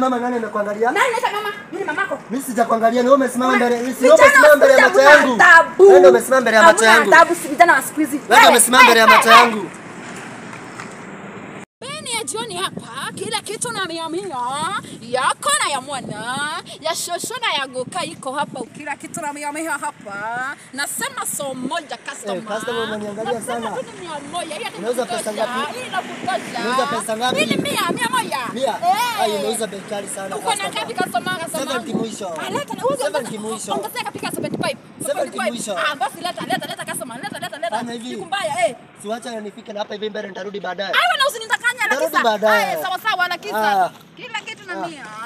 umesimama nani amekuangalia? Nani naita mama? Mimi ni mamako. Mimi sijakuangalia, ni wewe umesimama mbele. Mimi si Vijana wewe umesimama mbele ya wa macho siku hizi yangu. hamna adabu. Wewe ndio umesimama mbele ya macho Hamna yangu. adabu, si vijana wa siku hizi. Wewe ndio umesimama mbele ya macho yangu. Beni ya jioni hapa, kila kitu na mia mia yako na ya mwana ya shosho na ya goka iko hapa, kila kitu na mia mia hapa. Nasema so moja customer. Eh, customer unaniangalia Nasema sana. tu ni mia moja, hiyo ni Unauza kutosha, pesa ngapi? hii inakutosha. Unauza pesa ngapi? Hii ni mia, mia moja. Mia. Eh. Ai, unauza bei kali sana. Uko na customer. ngapi customer customer? Seventy mwisho. Ah, leta na uza. Seventy mwisho. Ongezea kapika 75. Seventy 75. mwisho. Ah, basi leta leta leta customer, leta leta leta. Fanya hivi. Siku mbaya eh. Siwacha nifike na hapa hivi mbele nitarudi baadaye. Aiwa na usinidanganya na Narudi kisa. baadaye. Aya, sawa sawa na kisa. Ah. Kila kitu na mia.